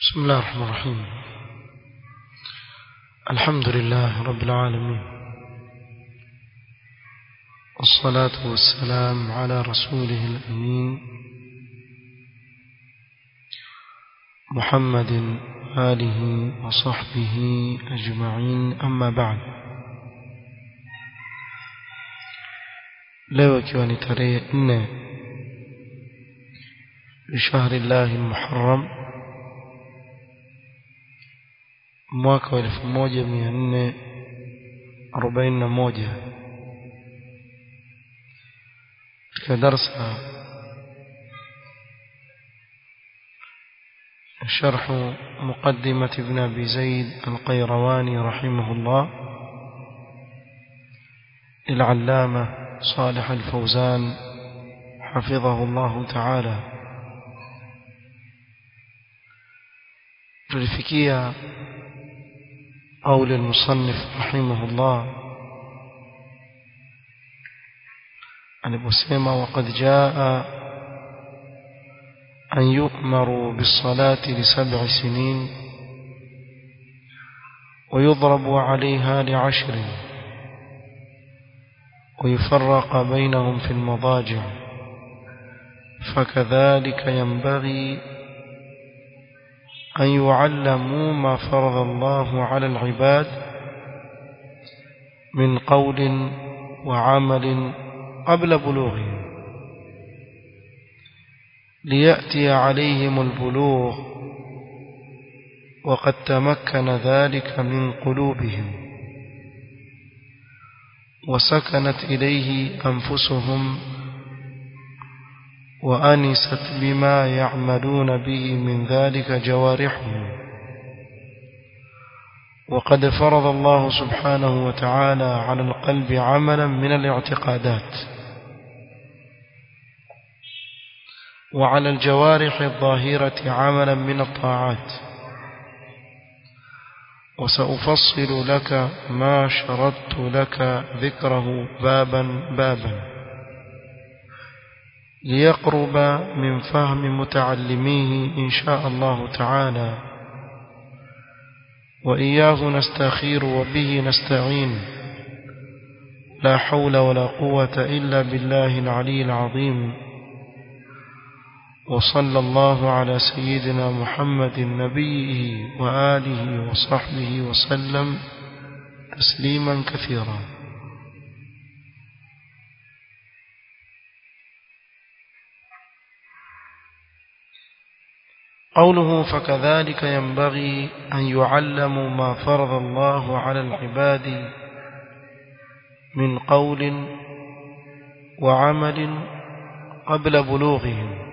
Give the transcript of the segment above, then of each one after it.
بسم الله الرحمن الرحيم الحمد لله رب العالمين والصلاة والسلام على رسوله الأمين محمد آله وصحبه أجمعين أما بعد leo ikiwa ni tarehe nne lishahri llahi lmuharam mwaka wa elfu moja mia nne arobaini na moja katika darsa شرح مقدمة ابن أبي زيد القيرواني رحمه الله للعلامة صالح الفوزان حفظه الله تعالى تلفكية قول المصنف رحمه الله aliposema وقد جاء أن يؤمروا بالصلاة لسبع سنين ويضرب عليها لعشر ويفرق بينهم في المضاجع فكذلك ينبغي أن يعلموا ما فرض الله على العباد من قول وعمل قبل بلوغهم ليأتي عليهم البلوغ وقد تمكن ذلك من قلوبهم وسكنت إليه أنفسهم وأنست بما يعملون به من ذلك جوارحهم وقد فرض الله سبحانه وتعالى على القلب عملا من الاعتقادات وعلى الجوارح الظاهرة عملا من الطاعات وسأفصل لك ما شردت لك ذكره بابا بابا ليقرب من فهم متعلميه إن شاء الله تعالى وإياه نستخير وبه نستعين لا حول ولا قوة إلا بالله العلي العظيم وصلى الله على سيدنا محمد نبيه وآله وصحبه وسلم تسليما كثيرا قوله فكذلك ينبغي أن يعلموا ما فرض الله على العباد من قول وعمل قبل بلوغهم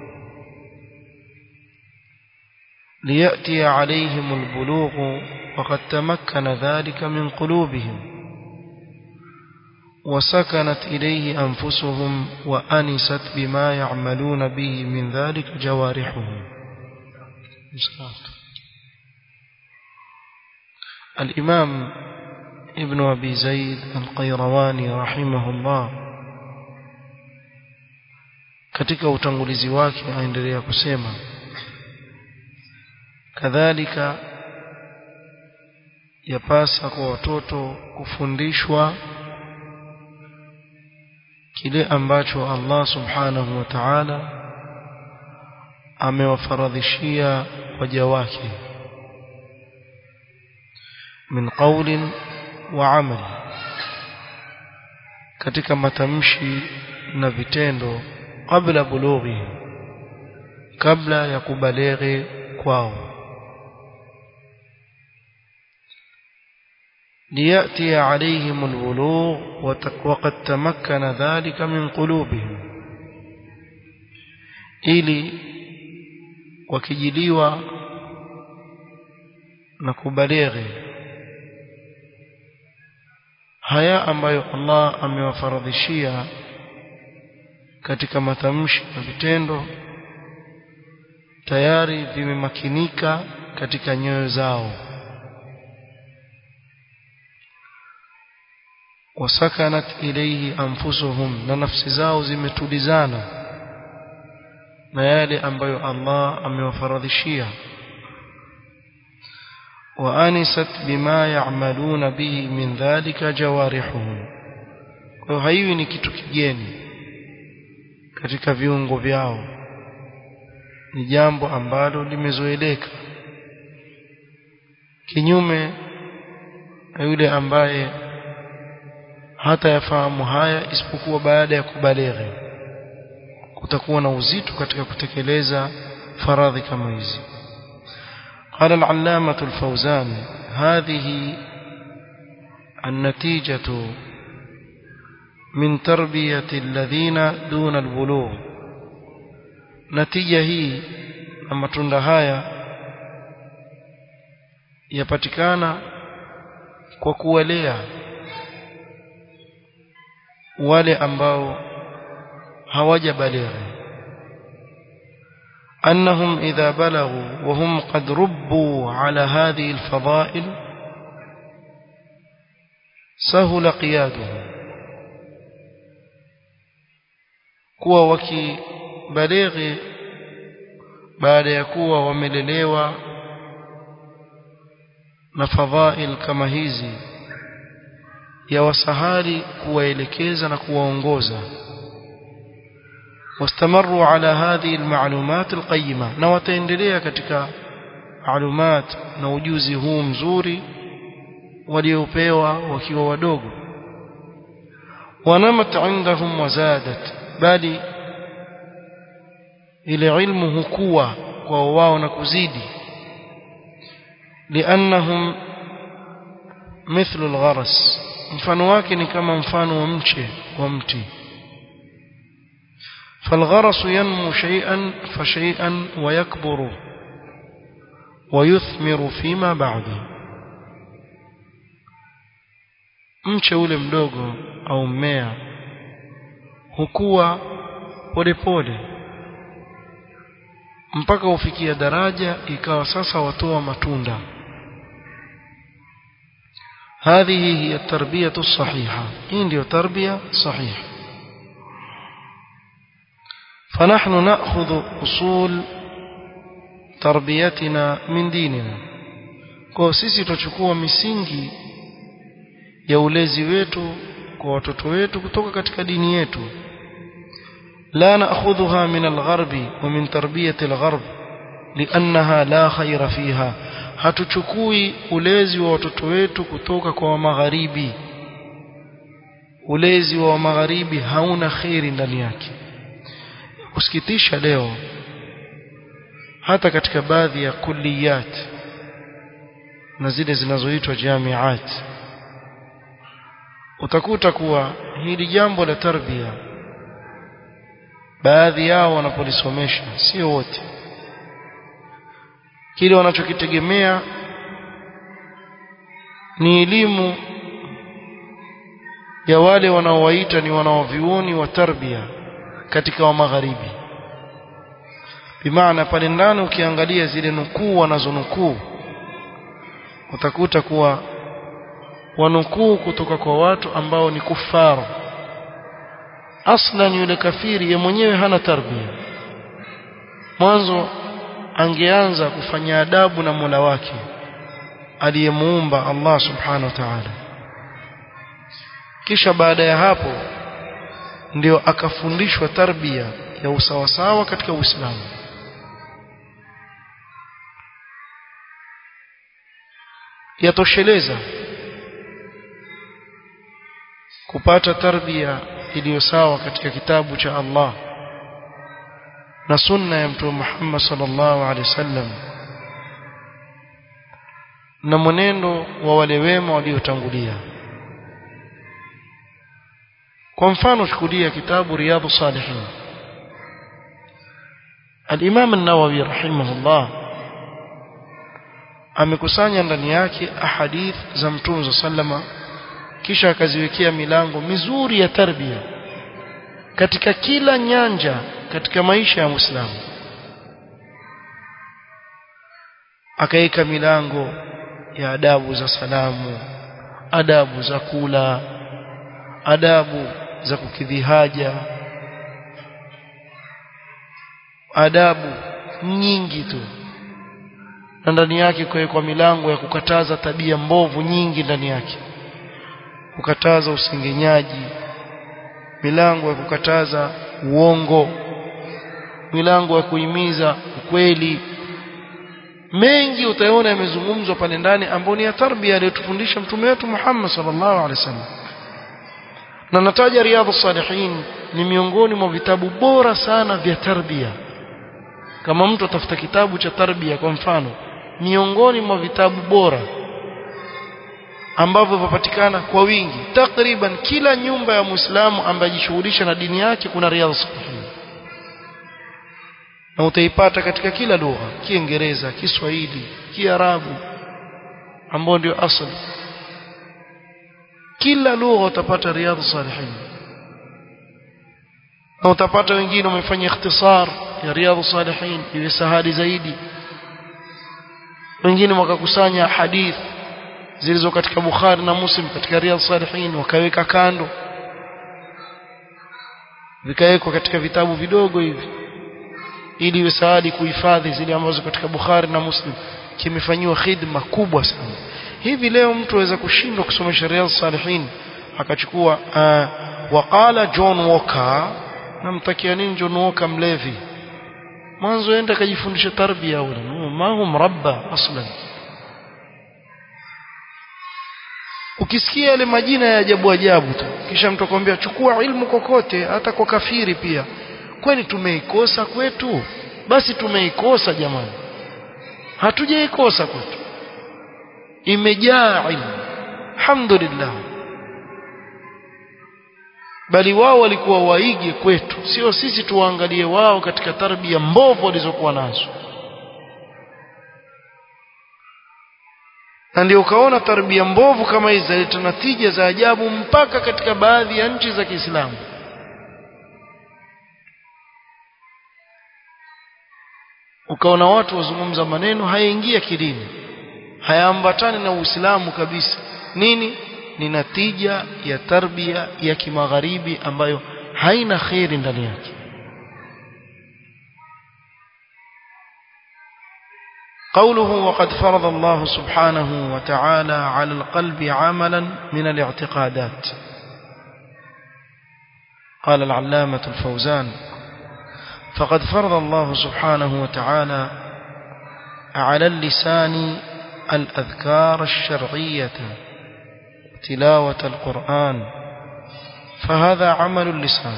ليأتي عليهم البلوغ وقد تمكن ذلك من قلوبهم وسكنت إليه أنفسهم وأنست بما يعملون به من ذلك جوارحهم الإمام ابن أبي زيد القيرواني رحمه الله katika utangulizi wake aendelea kusema kadhalika yapasa kwa watoto kufundishwa kile ambacho Allah subhanahu wa ta'ala amewafaradhishia waja wake min qawlin wa amali katika matamshi na vitendo kabla bulughi kabla ya kubaleghe kwao ليأتي عليهم البلوغ وقد تمكن ذلك من قلوبهم ili wakijiliwa na kubalighi haya ambayo Allah amewafaradhishia katika matamshi na vitendo tayari vimemakinika katika nyoyo zao wasakanat ilayhi anfusuhum na nafsi zao zimetulizana na yale ambayo Allah amewafaradhishia وأنست بما يعملون به من ذلك جوارحهم kwa haiwi ni kitu kigeni katika viungo vyao ni jambo ambalo limezoeleka kinyume na yule ambaye hata yafahamu haya isipokuwa baada ya kubaleghe kutakuwa na uzito katika kutekeleza faradhi kama hizi قال العلامة الفوزان هذه النتيجة من تربية الذين دون البلوغ نتيجة هي لما تندهايا yapatikana kwa kuwalea wale ambao hawajabaligha أنهم إذا بلغوا وهم قد ربوا على هذه الفضائل سهل قيادهم kuwa wakibalighi baada ya kuwa wamelelewa na fadhail kama hizi ya wasahali kuwaelekeza na kuwaongoza واستمروا على هذه المعلومات القيمة na wataendelea katika معلومات na ujuzi huu mzuri waliopewa wakiwa wadogo wanamat indahum wazadat bali ile ilmu hukua kwa wao na kuzidi liannahum mithlu algharas mfano wake ni kama mfano wa mche wa mti فالغرس ينمو شيئا فشيئا ويكبر ويثمر فيما بعد mche ule mdogo au mmea hukua polepole mpaka ufikia daraja ikawa sasa watoa matunda هذه هي التربية الصحيحة hii ndio tarbia sahiha فنحن نأخذ أصول تربيتنا من ديننا kwa sisi tutachukua misingi ya ulezi wetu kwa watoto wetu kutoka katika dini yetu la na'khudhuha min al-gharbi wa min tarbiyati al-gharb li'annaha la khayra fiha hatuchukui ulezi wa watoto wetu kutoka kwa magharibi ulezi wa magharibi hauna khairi ndani yake kusikitisha leo hata katika baadhi ya kulliyat na zile zinazoitwa jamiat utakuta kuwa hili jambo la tarbia baadhi yao wanapolisomesha sio wote kile wanachokitegemea ni elimu ya wale wanaowaita ni wanaovioni wa tarbia katika wa magharibi bimaana pale ndani ukiangalia zile nukuu wanazonukuu utakuta kuwa wanukuu kutoka kwa watu ambao ni kufaru aslan yule kafiri ye mwenyewe hana tarbia mwanzo angeanza kufanya adabu na Mola wake aliyemuumba Allah subhanahu wa ta'ala kisha baada ya hapo ndio akafundishwa tarbia ya usawasawa katika Uislamu yatosheleza kupata tarbia iliyo sawa katika kitabu cha Allah na sunna ya mtume Muhammad sallallahu alaihi wasallam na mwenendo wa wale wema waliotangulia kwa mfano chukulia kitabu riyadu salihin al-Imam an-Nawawi rahimahullah amekusanya ndani yake ahadith za mtume sallama kisha akaziwekea milango mizuri ya tarbia katika kila nyanja katika maisha ya Muislamu akaweka milango ya adabu za salamu adabu za kula adabu za kukidhi haja adabu nyingi tu na ndani yake kuwekwa milango ya kukataza tabia mbovu nyingi ndani yake kukataza usengenyaji milango ya kukataza uongo milango ya kuhimiza ukweli mengi utaona yamezungumzwa pale ndani ambayo ni ya tarbia aliyotufundisha mtume wetu Muhammad sallallahu alaihi wasallam na nataja riyadhus salihin ni miongoni mwa vitabu bora sana vya tarbia kama mtu atafuta kitabu cha tarbia kwa mfano miongoni mwa vitabu bora ambavyo vipatikana kwa wingi takriban kila nyumba ya Muislamu ambaye ajishughulisha na dini yake kuna riyadhus salihin na utaipata katika kila lugha kiingereza kiswahili kiarabu ambao ndio asili kila lugha utapata riyadhus salihin na utapata wengine wamefanya ikhtisar ya riyadhus salihin iwe sahali zaidi wengine wakakusanya hadith zilizo katika Bukhari na Muslim katika riyadhus salihin wakaweka kando vikawekwa katika vitabu vidogo hivi ili iwe saadi kuhifadhi zile ambazo katika Bukhari na Muslim kimefanyiwa khidma kubwa sana hivi leo mtu aweza kushindwa kusoma sharia salihin akachukua uh, waqala John Walker namtakia nini John Walker mlevi mwanzo enda kajifundisha tarbia ule ma hu mrabba aslan ukisikia yale majina ya ajabu ajabu tu kisha mtu akwambia chukua ilmu kokote hata kwa kafiri pia kwani tumeikosa kwetu basi tumeikosa jamani hatujaikosa kwetu imejaa ilmu alhamdulillah bali wao walikuwa waige kwetu sio sisi tuwaangalie wao katika tarbia mbovu walizokuwa nazo na ndio ukaona tarbia mbovu kama hizi zaleta natija za ajabu mpaka katika baadhi ya nchi za Kiislamu ukaona watu wazungumza maneno hayaingia kidini hayaambatani na Uislamu kabisa nini ni natija ya tarbia ya kimagharibi ambayo haina khairi ndani yake قوله وقد فرض الله سبحانه وتعالى على القلب عملا من الاعتقادات قال العلامة الفوزان فقد فرض الله سبحانه وتعالى على اللسان الأذكار الشرعية تلاوة القرآن فهذا عمل اللسان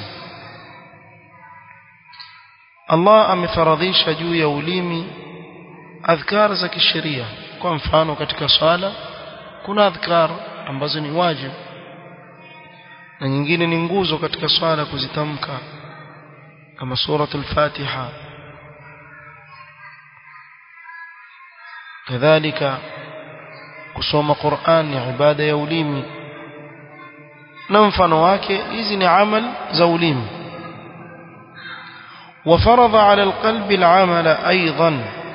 الله amefaradhisha juu ya ulimi adhkar za kisheria kwa mfano katika swala kuna adhkar ambazo ni wajib na nyingine ni nguzo katika swala kuzitamka kama suratul fatiha kadhalika kusoma Qur'an ni ibada ya ulimi na mfano wake hizi ni amal za ulimi وفرض على القلب العمل ايضا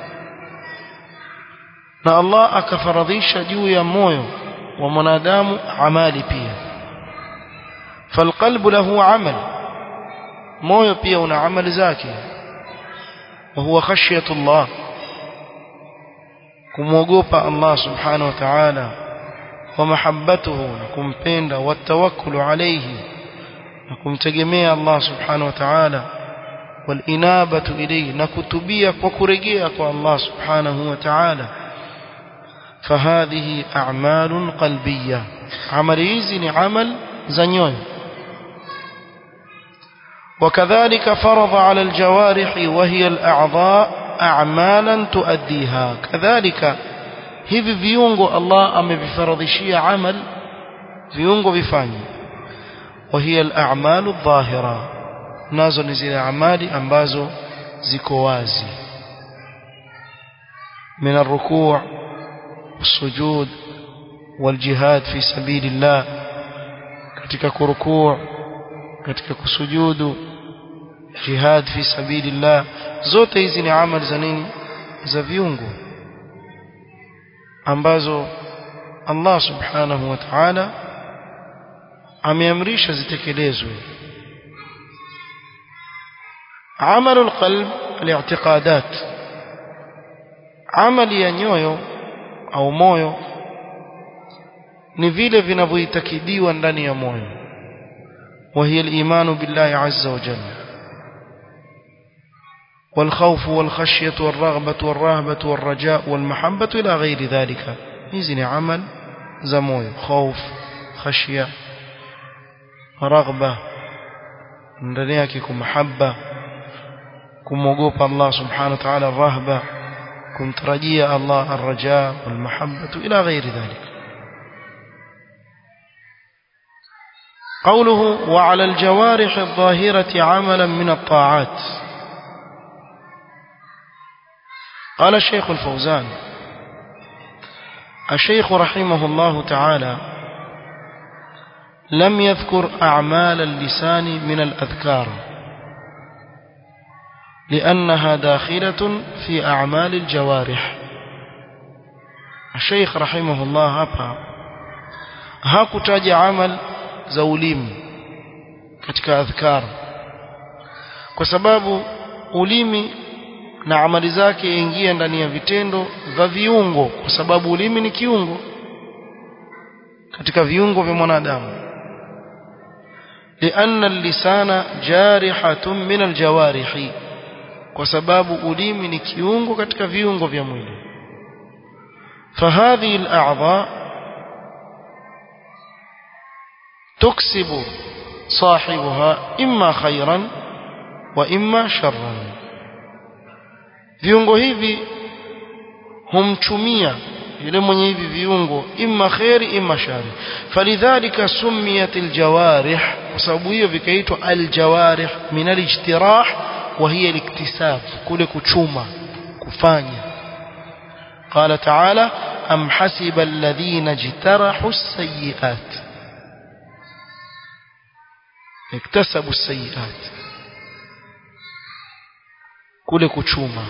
na Allah akafaradhisha juu ya moyo wa mwanadamu amali pia falqalbu lahu amal moyo pia una amali zake wa huwa khashyatullah kumwogopa Allah subhanahu wa ta'ala wa mahabbatuhu na kumpenda wa tawakkulu alayhi na kumtegemea Allah subhanahu wa ta'ala wal inabatu ilayhi na kutubia kwa kurejea kwa Allah subhanahu wa ta'ala فهذه أعمال قلبية عمل hizi عمل زنيون وكذلك فرض على الجوارح وهي الأعضاء أعمالا تؤديها كذلك hivi viungo Allah amevifaradhishia amal viungo vifanye وهي الأعمال الظاهرة nazo ni zile amali ambazo ziko wazi من الركوع والسجود والجهاد في سبيل الله katika kurukuu katika kusujudu jihad fi sabilillah zote hizi ni amali za nini za viungo ambazo Allah subhanahu wa ta'ala ameamrisha zitekelezwe عمل القلب الاعتقادات amali ya nyoyo au moyo ni vile vinavyoitakidiwa ndani ya moyo وهي الإيمان بالله عز وجل والخوف والخشية والرغبة والرهبة والرجاء والمحبة إلى غير ذلك إذن عمل زموي خوف خشية رغبة ndani yake kumahaba kumwogopa Allah subhanahu wa ta'ala rahba kumtarajia Allah arraja walmahabbatu ila ghairi dhalik قوله وعلى الجوارح الظاهرة عملا من الطاعات قال الشيخ الفوزان الشيخ رحمه الله تعالى لم يذكر أعمال اللسان من الأذكار لأنها داخلة في أعمال الجوارح الشيخ رحمه الله هبا هاكتاج عمل زوليم katika adhkar kwa sababu ulimi na amali zake ingia ndani ya vitendo vya viungo kwa sababu ulimi ni kiungo katika viungo vya mwanadamu لأن اللسان جارحة من الجوارح kwa sababu ulimi ni kiungo katika viungo vya mwili فهذه الأعضاء تكسب صاحبها إما خيرا وإما شرا viungo hivi humchumia yule mwenye hivi viungo imma khairi imma shari falidhalika sumiyat aljawarih kwa sababu hiyo vikaitwa aljawarih min alijtirah wa hiya aliktisab kule kuchuma kufanya qala ta'ala am hasiba alladhina jtarahu as-sayyi'at iktasabu as-sayyi'at kule kuchuma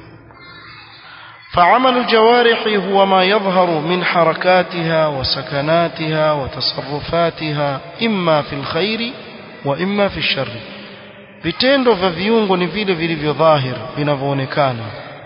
فعمل الجوارح هو ما يظهر من حركاتها وسكناتها وتصرفاتها إما في الخير وإما في الشر vitendo vya viungo ni vile vilivyo dhahir vinavyoonekana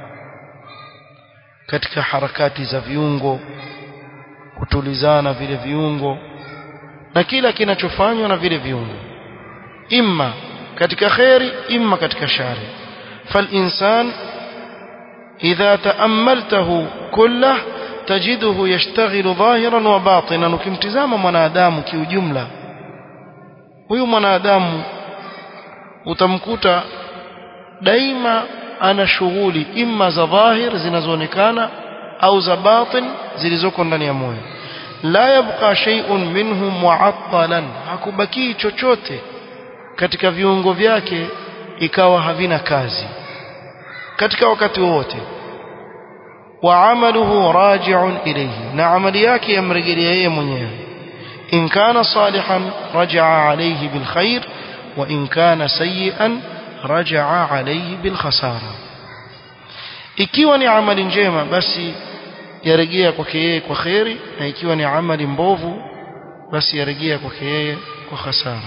katika harakati za viungo kutulizana vile viungo na kila kinachofanywa na vile viungo imma katika kheri imma katika shari فالإنسان إذا تأملته كله تجده يشتغل ظاهرا وباطنا ukimtizama mwanadamu kiujumla huyu mwanadamu utamkuta daima ana shughuli imma za dhahir zinazoonekana au za batin zilizoko ndani ya moyo la yabqa shay'un minhu mu'attalan hakubaki chochote katika viungo vyake ikawa havina kazi katika wakati wote wa amaluhu raji'un ilayhi na amali yake yamrejelea yeye mwenyewe in kana salihan raja'a alayhi bil khair wa in kana sayyi'an raja'a alayhi bil khasara ikiwa ni amali njema basi yarejea kwake yeye kwa khairi na ikiwa ni amali mbovu basi yarejea kwake yeye kwa khasara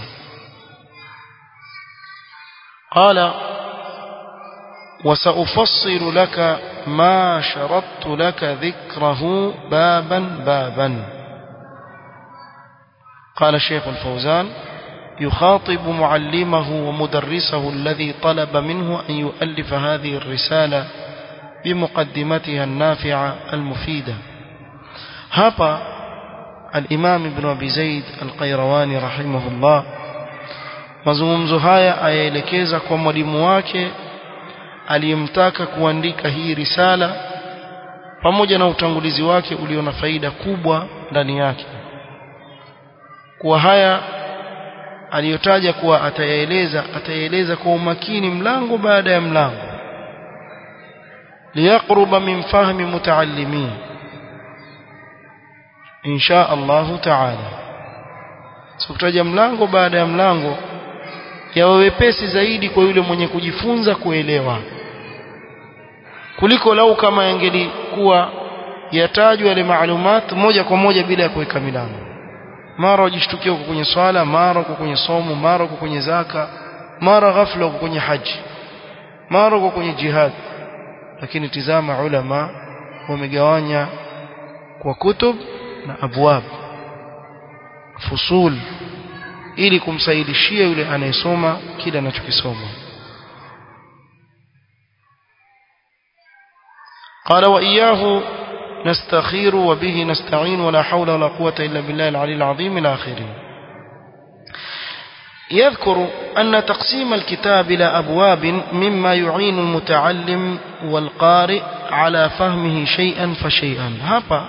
قال وسأفصل لك ما شرطت لك ذكره بابا بابا قال الشيخ الفوزان يخاطب معلمه ومدرسه الذي طلب منه أن يؤلف هذه الرسالة بمقدمتها النافعة المفيدة هابا الإمام ابن أبي زيد القيرواني رحمه الله mazungumzo haya ayaelekeza kwa mwalimu wake aliyemtaka kuandika hii risala pamoja na utangulizi wake ulio na faida kubwa ndani yake kwa haya aliyotaja kuwa atayaeleza atayaeleza kwa umakini mlango baada ya mlango liyaqruba min fahmi mutaallimin insha Allah taala sikutaja mlango baada ya mlango yawe wepesi zaidi kwa yule mwenye kujifunza kuelewa kuliko lau kama yangelikuwa yatajwa yale maalumat moja kwa moja bila ya kuweka milango mara wajishtukia uko kwenye swala mara uko kwenye somo mara uko kwenye zaka mara ghafla uko kwenye haji mara uko kwenye jihad lakini tizama ulama wamegawanya kwa kutub na abwab fusul ili kumsaidishia yule anayesoma kile anachokisoma قال وإياه نستخير وبه نستعين ولا حول ولا قوة إلا بالله العلي العظيم إلى آخره يذكر أن تقسيم الكتاب إلى أبواب مما يعين المتعلم والقارئ على فهمه شيئا فشيئا هابا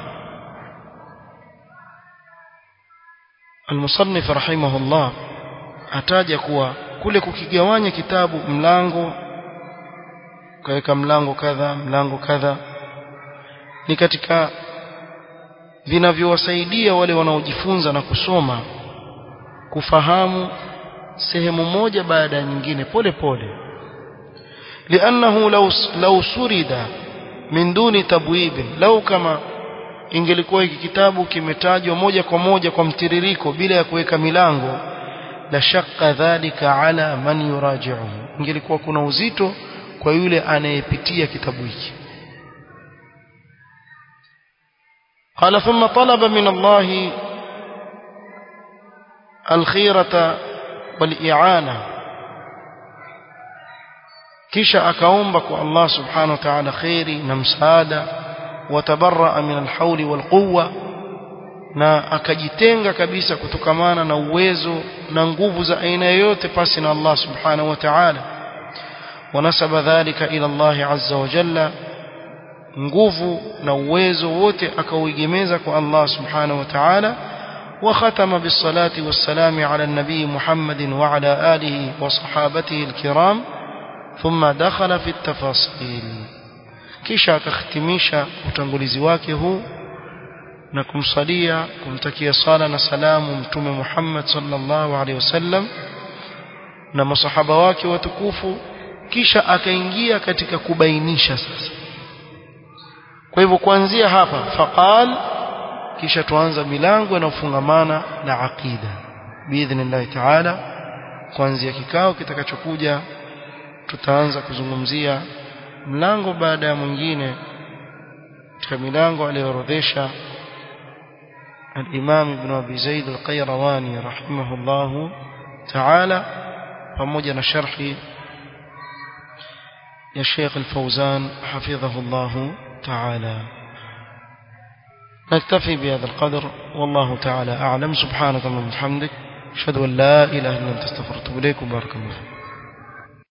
المصنف رحمه الله ataja kuwa kule kukigawanya kitabu mlango kaweka mlango kadha mlango kadha ni katika vinavyowasaidia wale wanaojifunza na kusoma kufahamu sehemu moja baada ya nyingine pole pole liannahu law law surida min duni tabwib law kama ingelikuwa hiki kitabu kimetajwa moja kwa moja kwa mtiririko bila ya kuweka milango la shaqqa dhalika ala man yuraji'uhu ingelikuwa kuna uzito kwa yule anayepitia kitabu hiki قال ثم طلب من الله الخيرة والإعانة kisha akaomba kwa Allah subhanahu wa ta'ala khairi na msaada watabarra min alhawli walquwwa na akajitenga kabisa kutokamana na uwezo na nguvu za aina yoyote pasi na Allah subhanahu wa ta'ala wanasaba dhalika ila Allah azza wa jalla nguvu na uwezo wote akauegemeza kwa Allah subhanahu wa ta'ala وختم بالصلاة والسلام على النبي محمد وعلى آله وصحابته الكرام ثم دخل في التفاصيل kisha akakhitimisha utangulizi wake huu na kumsalia kumtakia sala na salamu mtume Muhammad sallallahu alaihi wasallam na masahaba wake watukufu kisha akaingia katika kubainisha sasa kwa hivyo kuanzia hapa faqal kisha tuanza milango inayofungamana na aqida biidhnillah taala kuanzia kikao kitakachokuja tutaanza kuzungumzia mlango baada ya mwingine katika milango aliyoorodhesha الإمام ابن أبي زيد القيرواني رحمه الله تعالى فمجن شرح يا شيخ الفوزان حفظه الله تعالى نكتفي بهذا القدر والله تعالى أعلم سبحانك اللهم وبحمدك أشهد أن لا إله إلا أنت استغفرك وأتوب إليك وبارك الله فيك